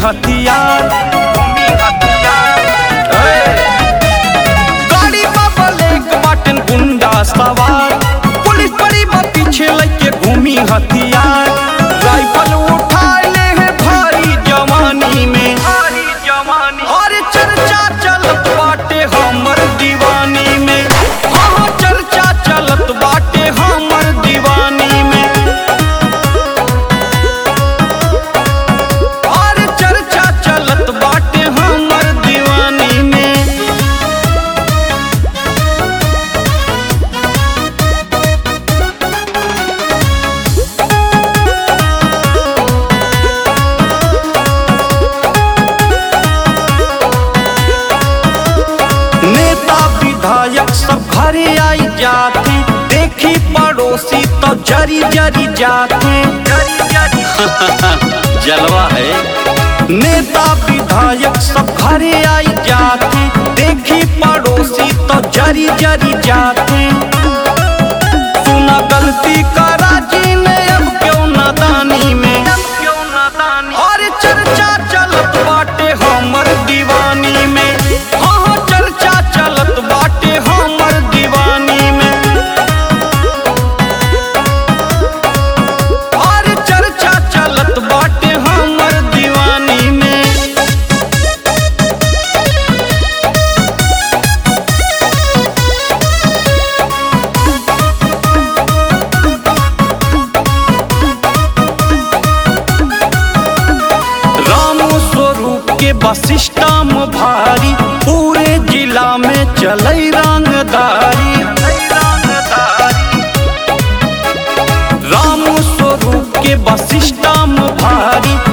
हथियार ए! गाड़ी बा ब्लैक बटन गुंडा सवार पुलिस बड़ी बा पीछे लेके घूमी हथियार राइफल उठा ले है भारी जवानी में भारी जवानी और चर्चा चलत बाटे हमर दीवानी में हाँ हाँ चर्चा चलत बाटे हमर दीवानी में और चर्चा चलत बाटे हमर दीवानी में नेता विधायक सब घरे आई जाते देखी पड़ोसी तो जरी जरी जाते जलवा है नेता विधायक सब घरे आई जाते देखी पड़ोसी तो जरी जरी जाते सुना गलती करा जी ने अब क्यों नादानी में क्यों नादानी और चर्चा चलत बाटे हमर दीवानी में हाँ हाँ चर्चा चलत बाटे हमर दीवानी में और चर्चा चलत बाटे हमर दीवानी में रामो स्वरूप के बसिष्टम भारी पूरे जिला में चलई रंगदारी रामो स्वरूप के बसिष्टम भारी